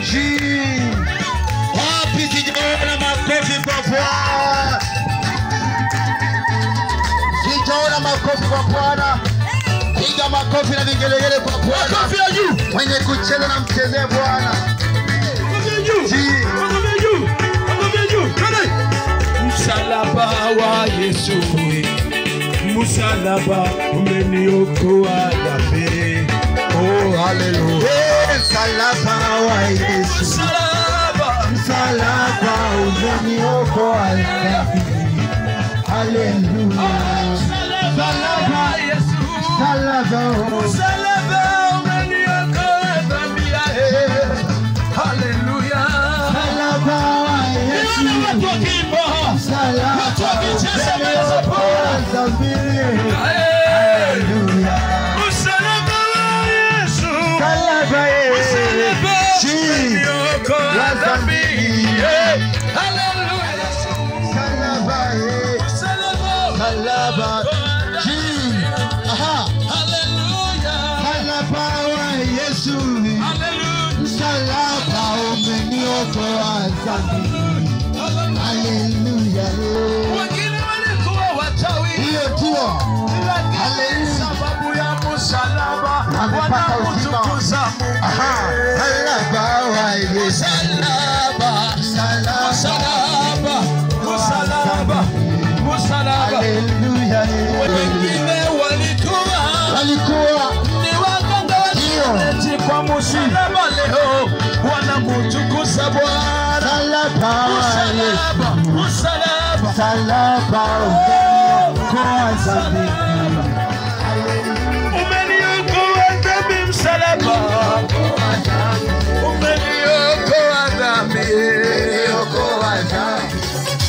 Jii. Wapi sijaona makofi kwa Bwana? Sijaona makofi kwa Bwana. Piga makofi na vigelegele kwa Bwana. Makofi ya juu. Mwenye kucheza na mchezee Bwana. Makofi ya juu. Jii. Makofi ya juu. Makofi ya juu. Twende. Msalaba wa Yesu, msalaba umeniokoa dhambi. Oh, haleluya. Eh, Msalaba wa Yesu. Msalaba. Msalaba umeniokoa dhambi. Haleluya. Msalaba wa Yesu. Msalaba Msalaba umeniokoa dhambi. Eh, Haleluya. Msalaba wa Yesu. Nione watu wakiimba. Msalaba Watu wakicheza mbele za Bwana. dhambi. Eh, Haleluya. Msalaba wa Yesu. Msalaba Msalaba Jii. umeniokoa dhambi. Eh, Haleluya. Msalaba Msalaba Msalaba Jii. Aha. Haleluya. Msalaba wa Yesu. Haleluya. Msalaba umeniokoa dhambi. Haleluya. Wengine walikuwa wachawi. Hiyo tuo. Lakini Haleluya. sababu ya msalaba Wamepata uzima. wanamtukuza Mungu. Aha. Msalaba wa Yesu. Msalaba, Msalaba. msalaba, msalaba, msalaba. Haleluya. Wengine walikuwa Walikuwa ni waganga wa kienyeji, kwa msalaba leo wanamtukuza Bwana. msalaba wa Yesu. Msalaba, msalaba. Msalaba umeniokoa dhambi. Umeniokoa dhambi, msalaba. Umeniokoa dhambi. Umeniokoa dhambi.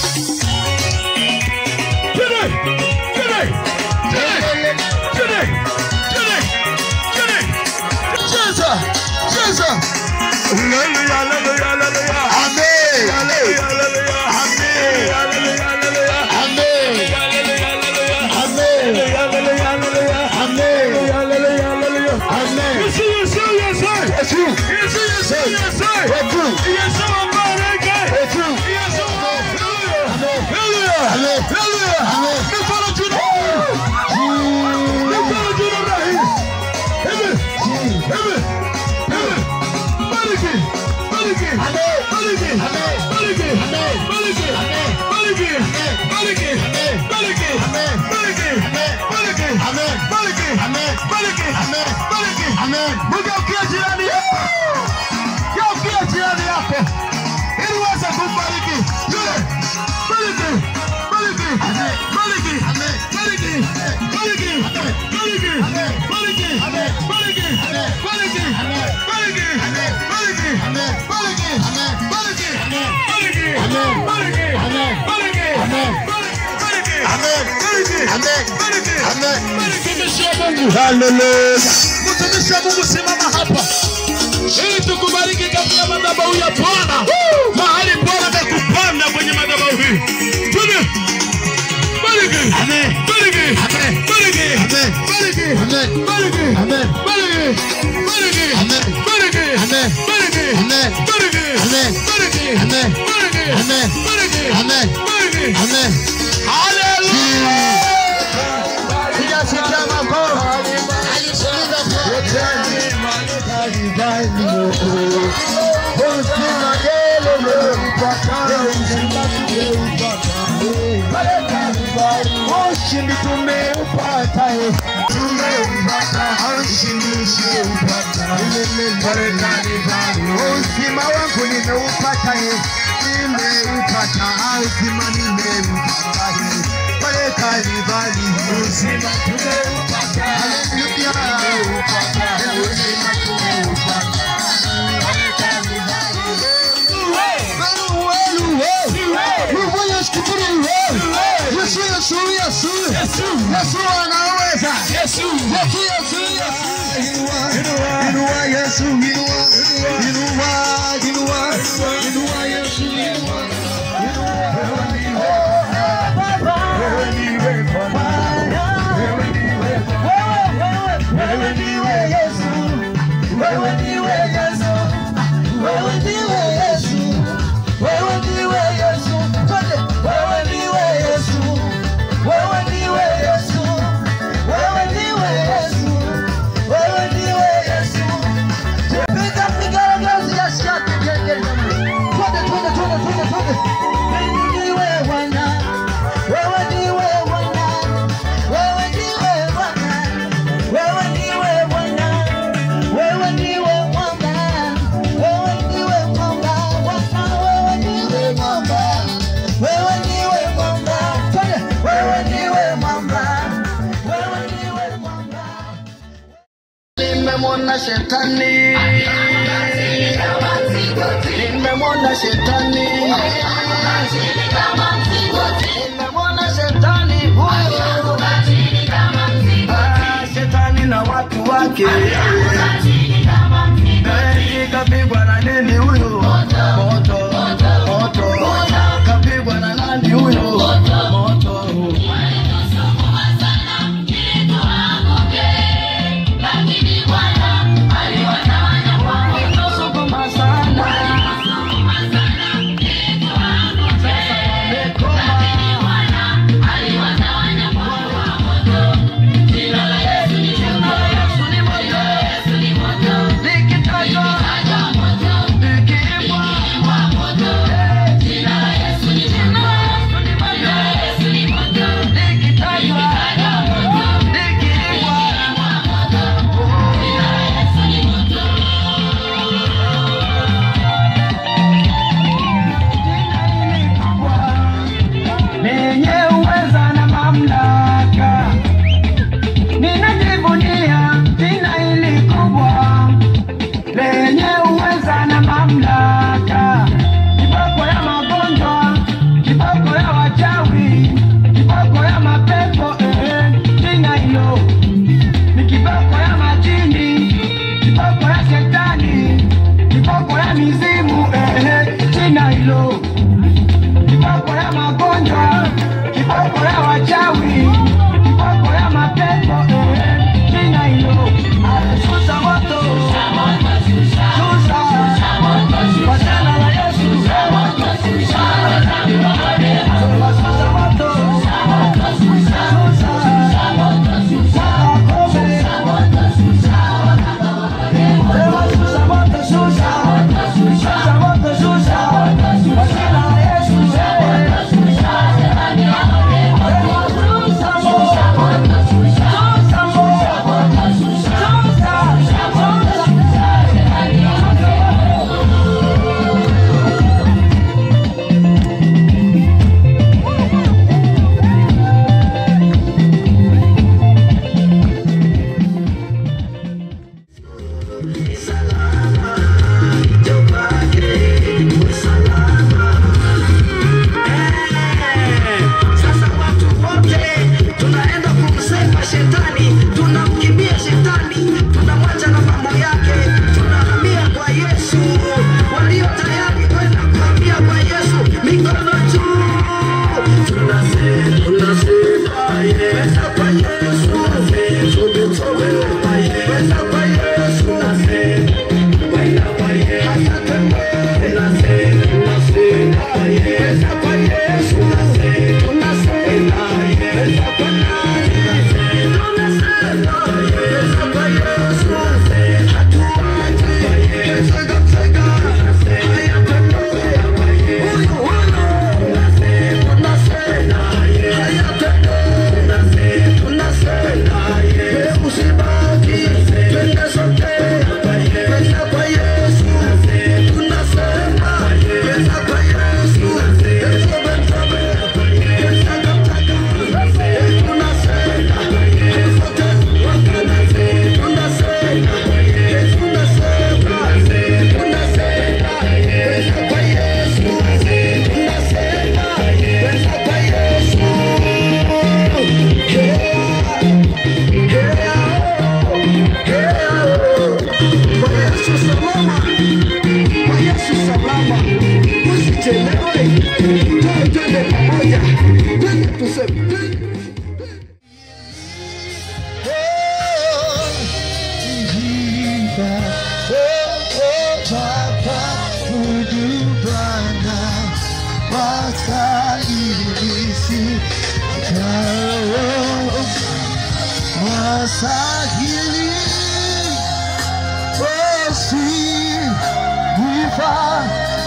Today, today, today, today, today, today. Cheza, cheza. Hallelujah, hallelujah, hallelujah. Amen. Hallelujah, hallelujah. Amen. Hallelujah, hallelujah. Amen. Hallelujah, hallelujah. Amen. Hallelujah, hallelujah. Amen. Hallelujah, hallelujah. Amen. Yesu, Yesu, Yesu. Yesu. Yesu, Yesu, Yesu. Yesu. Yesu ambareke. Yesu. Yesu, hallelujah. Amen. Hallelujah. Amen. Hallelujah. Amen. Mikono juu na Jii. Mikono juu namna hii. Hivi, Jii. hivi, hivi. Bariki, bariki, Amen. bariki, Amen. bariki, Amen. bariki, Amen. bariki, Amen. bariki, Amen. bariki, Amen. bariki, Amen. bariki, Amen. bariki, Amen. bariki, Amen. bariki. Amen. Mgeukie jirani yako, geukia jirani yako ili uweze kumbariki yule. Bariki, bariki, Amen. bariki, Amen. bariki, bariki, Amen. bariki, Amen. bariki, Amen. bariki, Amen. bariki, Amen. bariki, Amen. bariki, Amen. bariki, Amen. bariki, Amen. bariki, Amen. bariki, Amen. bariki, Amen. bariki, Amen. bariki, Amen. bariki, Amen. Mtumishi wa Mungu, Hallelujah. mtumishi wa Mungu, simama hapa ili tukubariki katika madhabahu ya Bwana, mahali Bwana amekupanda kwenye madhabahu hii. Twende. Bariki. Amen. Bariki. Amen. Bariki. Amen. Bariki. Amen. Bariki. Amen. Bariki. Bariki. Amen. Bariki. Amen. Bariki. Amen. Bariki. Amen. Bariki. Amen. Bariki. Amen. Bariki. Amen. Bariki. Amen. Hallelujah. Sijasikia makofi. Yote Kalvari Mungu. Uzima yele mpaka uzima tumeupata. Pale Kalvari ushindi tumeupata. eh. Tumeupata ushindi tumeupata. Pale Kalvari uzima wangu nimeupata. eh. Nimeupata uzima nimeupata. eh. Pale Kalvari uzima tumeupata. Hallelujah. Tumeupata uzima tumeupata. Yesu, Yesu, Yesu, Yesu anaweza. Yesu. Yesu, Yesu, Yesu. Inua, inua Yesu, inua, inua, inua, inua Yesu, inua. Wewe ndiwe Bwana. Wewe ndiwe Bwana. Wewe ndiwe Yesu. Wewe ndiwe Yesu. Wewe ndiwe shetani, nimemwona shetani, nimemwona shetani huyo, Ah, shetani na watu wake Eh, kapigwa na nini huyo? Moto, moto, kapigwa na nani huyo? Moto. Sukuma sana. Sasa wamekoma. lenye uweza na mamlaka. Ninajivunia jina hili kubwa lenye uweza na mamlaka. Kiboko ya magonjwa, kiboko ya wachawi, kiboko ya mapepo, eh, jina hilo ni kiboko ya majini, kiboko ya shetani, kiboko ya mizimu, eh, jina hilo kiboko ya magonjwa, kiboko ya wachawi, kiboko ya mapepo, eh, jina hilo alisusa moto, susa kwa jina la Yesu, wasusa moto, susa wakome, Sema susa moto, susa, susa moto, susa kwa jina la Yesu, eh. Sasa watu wote tunaenda kumsema shetani, tunamkimbia shetani, tunamwacha na mambo yake, tunahamia kwa Yesu. Walio tayari kwenda kuhamia kwa Yesu, mikono juu, tunasema tunasema Yesu kwa Yesu, tumetolewa kwa Yesu, kwenda kwa Yesu, kwenda kwa Yesu, tunasema tunasema Yesu kwa Yesu, tunasema Yesu kwa nani? Tunasema Yesu kwa Yesu, hatuachi Yesu katika haya tendo kwa Yesu, tunasema tunasema haya tendo, tunasema Yesu usibaki, twende sote kwenda kwa Yesu, tunasema kwenda kwa Yesu, Yesu benzabe, Yesu kamtaka, tunasema sote wakanaze, tunasema Yesu tunasema, tunasema kwenda kwa Yesu, tunasema kwenda kwa Yesu. Yeah. Kwa Yesu salama, kwa Yesu salama, usichelewe, twende twende pamoja, twende tuseme, twende. Wasahili Osi Viva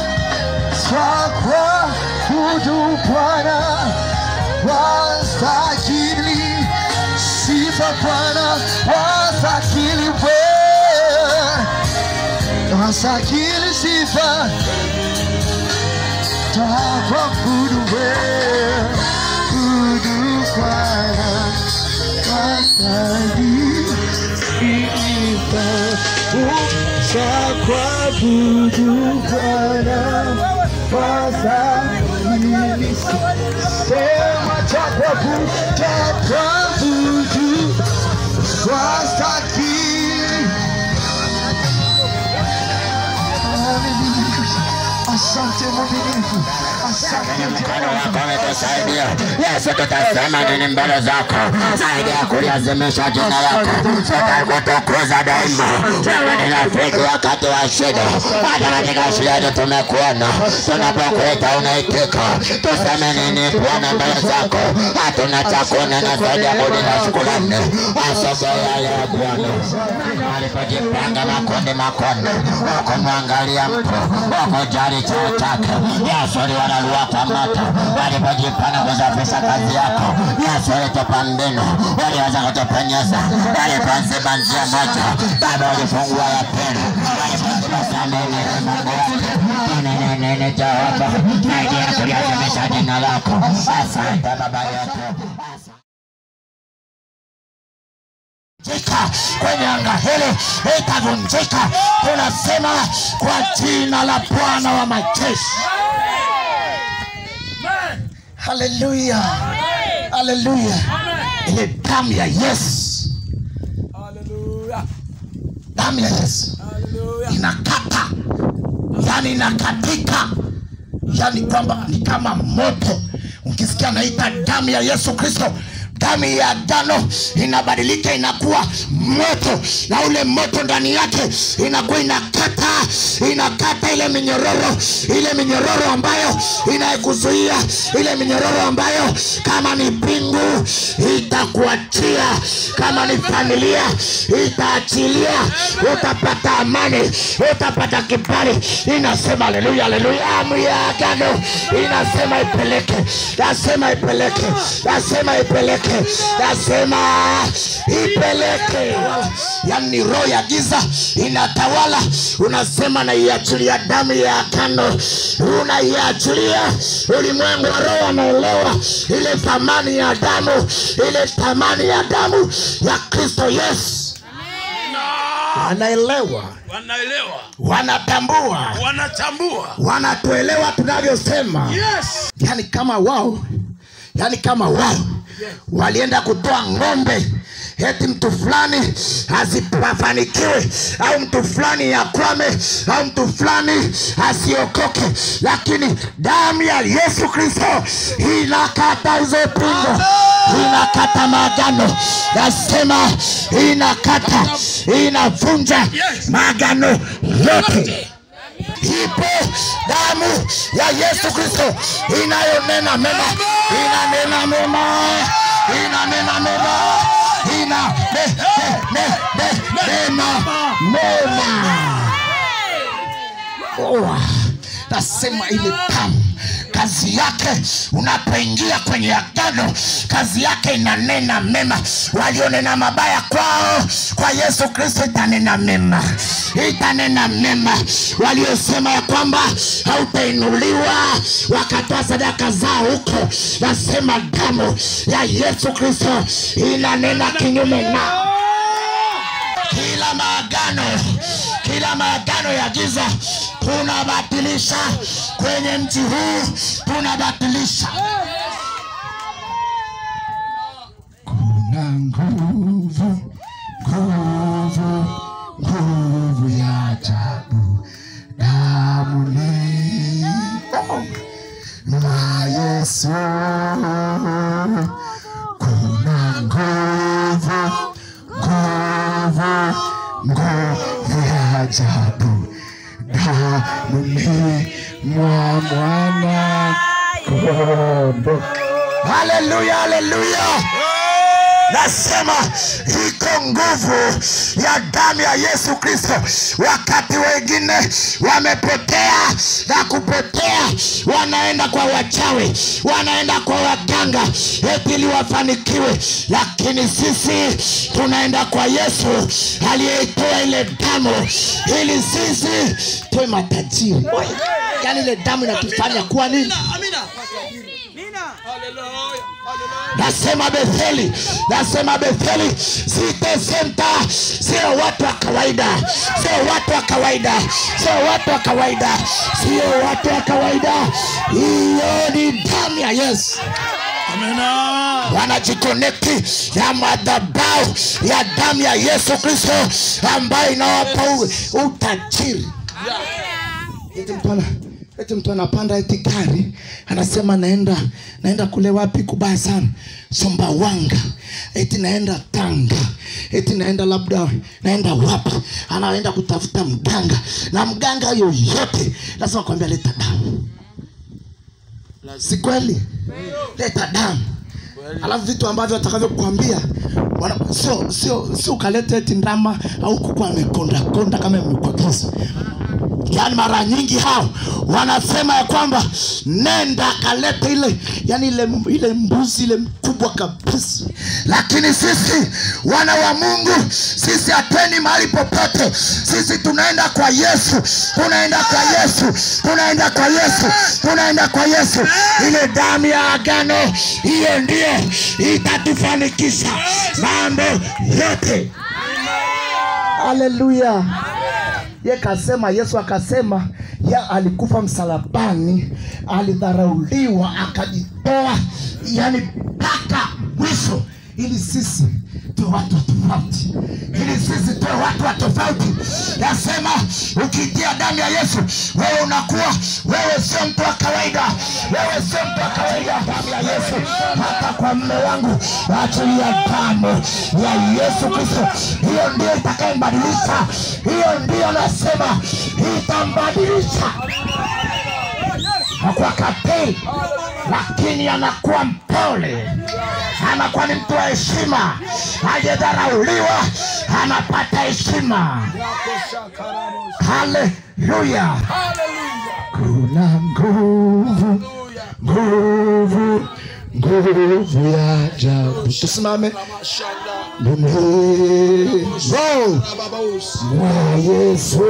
Sakwa Kudu Bwana Wasahili Sifa Bwana Wasahili Bwana Wasahili Sifa Takwa Kudu Bwana Kudu Bwana Wasahili Sifa Twakuabudu Bwana wastahili. Sema twakuabudu, twakuabudu wastahili. Asante mwaminifu, asante mkono wako umetusaidia. Yesu, tutasema nini mbele zako zaidi ya kuliazimisha jina lako? Tutakutukuza daima. Wewe ni rafiki wakati wa shida, hata katika shida yetu tumekuona. Tunapokuita unaitika. Tuseme nini Bwana mbele zako? Hatuna cha kunena zaidi ya kulinda shukrani. Asubuhi ya leo Bwana, alipojipanga makundi makundi, wakumwangalia mtu, wakujali cheo chake. Yesu aliwararua kwa moto, walipojipanga kusafisha kazi yako. Yesu alitupa mbinu, waliweza kutupenyeza, walipoziba njia moja, Baba ulifungua ya pili, walipoziba sameni Mungu wake nene nene Jehova, zaidi ya kuliadhimisha jina lako. Asante Baba yetu, asante vunjika kwenye anga hili itavunjika. Tunasema kwa jina la Bwana wa majeshi. Haleluya, haleluya. Ile damu ya Yesu, damu ya Yesu inakata, yani inakatika, yani kwamba ni kama moto. Ukisikia naita damu ya Yesu Kristo, damu ya agano inabadilika inakuwa moto, na ule moto ndani yake inakuwa inakata, inakata ile minyororo, ile minyororo ambayo inakuzuia, ile minyororo ambayo kama ni pingu itakuachia, kama ni familia itaachilia, utapata amani, utapata kibali. Inasema haleluya, haleluya. Amri ya agano inasema ipeleke, nasema ipeleke, nasema ipeleke, nasema ipeleke. Yani roho ya giza inatawala, unasema naiachilia damu ya agano, unaiachilia ulimwengu wa roho anaelewa ile thamani ya damu, ile thamani ya damu ya Kristo Yesu, wanaelewa, wanaelewa wanatambua, wanatambua wanatuelewa tunavyosema yes yani kama wao yani kama wao walienda kutoa ng'ombe eti mtu fulani asifanikiwe au mtu fulani akwame au mtu fulani asiokoke lakini damu ya yesu kristo inakata hizo pingo inakata maagano nasema inakata inavunja maagano yote ipo damu ya Yesu Kristo inayonena mema, inanena mema, inanena mema, ina ne, ne, ne, ne, nena mema. Oh, nasema ile damu kazi yake unapoingia kwenye agano kazi yake inanena mema walionena mabaya kwao kwa yesu kristo itanena mema itanena mema waliosema ya kwamba hautainuliwa wakatoa sadaka zao huko nasema damu ya yesu kristo inanena kinyume nao kila maagano kila maagano ya giza tunabatilisha kwenye mji huu tunabatilisha kuna nguvu, nguvu, nguvu ya ajabu damuni mwa Yesu. Kuna nguvu, nguvu, nguvu ya ajabu damuni mwa mwana kondoo. haleluya haleluya nasema iko nguvu ya damu ya yesu kristo wakati wengine wamepotea na kupotea wanaenda kwa wachawi wanaenda kwa waganga eti ili wafanikiwe lakini sisi tunaenda kwa yesu aliyeitoa ile damu ili sisi tuwe matajiri yaani ile damu inatufanya kuwa nini nasema Betheli, nasema Betheli, City Center sio watu wa kawaida, sio watu wa kawaida, sio watu wa kawaida, sio watu wa kawaida. Hiyo ni damu ya Yesu wanajikonekti ya madhabahu ya damu ya Yesu Kristo ambayo inawapa u- utajiri. Eti mtu ana- eti mtu anapanda eti gari anasema naenda naenda kule wapi kubaya sana Sumbawanga, eti naenda Tanga, eti naenda labda naenda wapi, anaenda kutafuta mganga na mganga yoyote lazima kwambia leta damu, si kweli? Leta damu alafu vitu ambavyo atakavyokuambia wana- sio sio sio ukaleta eti ndama au kuku amekonda konda kama imekwagiza yaani mara nyingi hao wanasema ya kwamba nenda akalete ile yani ile, ile mbuzi ile mkubwa kabisa lakini sisi wana wa mungu sisi hatweni mahali popote sisi tunaenda kwa yesu tunaenda kwa yesu tunaenda kwa yesu tunaenda kwa yesu ile damu ya agano hiyo ndio itatufanikisha mambo yote haleluya ye kasema yesu akasema ya alikufa msalabani alidharauliwa akajitoa yani mpaka mwisho ili sisi tuwe watu wa tofauti ili sisi tuwe watu wa tofauti nasema ukitia damu ya yesu wewe unakuwa wewe sio mtu wa kawaida wewe sio mtu wa kawaida damu ya yesu hata kwa mme wangu achilia damu ya yesu kristo hiyo ndio itakayembadilisha hiyo ndio nasema itambadilisha hakuwa kapei lakini anakuwa mpole anakuwa ni mtu wa heshima aliyedharauliwa anapata heshima haleluya kuna nguvu nguvu nguvu ya ajabu tusimame mwenyezo mwa yesu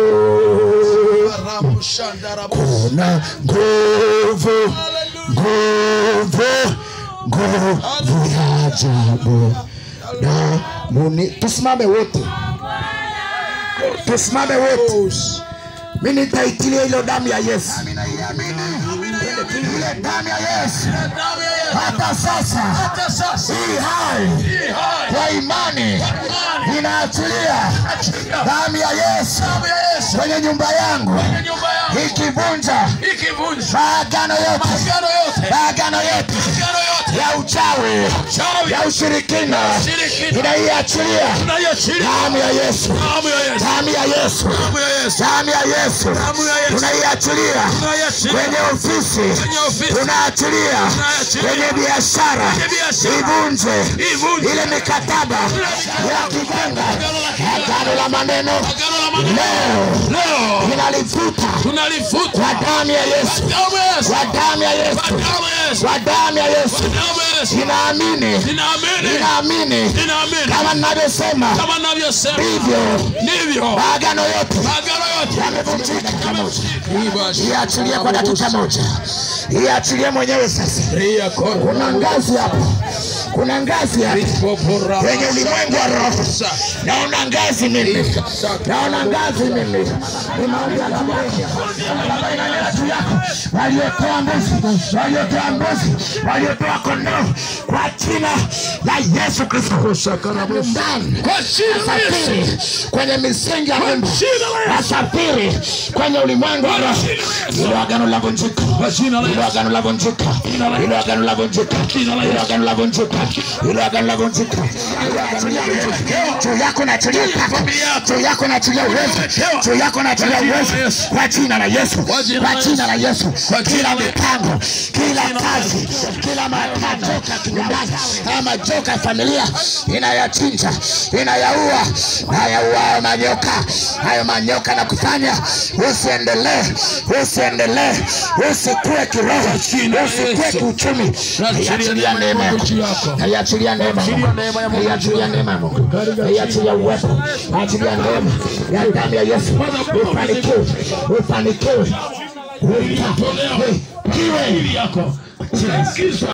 kuna nguvu nguvu nguvu ya ajabu damuni tusimame wote tusimame wote mi nitaitilia ilo damu ya yesu ile damu ya yesu hata sasa hii hai kwa imani inaachilia damu ya yesu kwenye nyumba yangu ikivunja maagano yote maagano yote ya uchawi ya ushirikina inaiachilia damu ya yesu damu ya yesu damu ya yesu tunaiachilia kwenye ofisi tunaachilia kwenye biashara ivunje ile mikataba ya kiganga agano la maneno leo inalifuta tunalifuta kwa damu ya yesu damu ya Yesu kwa damu ya yesu damu ya Yesu kwa damu ya yesu damu ya Yesu inaamini ninaamini inaamini ninaamini kama ninavyosema kama ninavyosema hivyo ndivyo maagano yote agano yote yamevunjika dakika moja iachilie kwa dakika moja iachilie mwenyewe sasa kuna ngazi hapo kuna ngazi hapo kwenye ulimwengu wa roho naona ngazi mimi naona ngazi mimi ni maombi ya baba baba inanena juu yako waliotoa mbuzi waliotoa mbuzi waliotoa kondoo kwa jina la yesu kristo nyumbani kwa jina la Yesu nasafiri kwenye misingi ya nyumba jina la Yesu nasafiri kwenye ulimwengu wa roho ilo agano la vunjika jina la ilo agano la vunjika ilo agano la vunjika ilo agano la vunjika ilo agano la vunjika ilo agano la vunjika juu yako nachilia pako juu yako nachilia uwezo juu yako nachilia uwezo kwa jina la Yesu kwa jina la Yesu kila mipango kila kazi kila majoka kinyumbani haya majoka ya familia inayachinja inayaua nayaua hayo manyoka hayo manyoka na kufanya usiendelee usiendelee usikue kiroho usikue kiuchumi naiachilia neema yako naiachilia neema ya Mungu. naiachilia neema ya Mungu naiachilia uwepo naiachilia neema ya damu ya Yesu ufanikiwe ufanikiwe Ufanikiwe. yako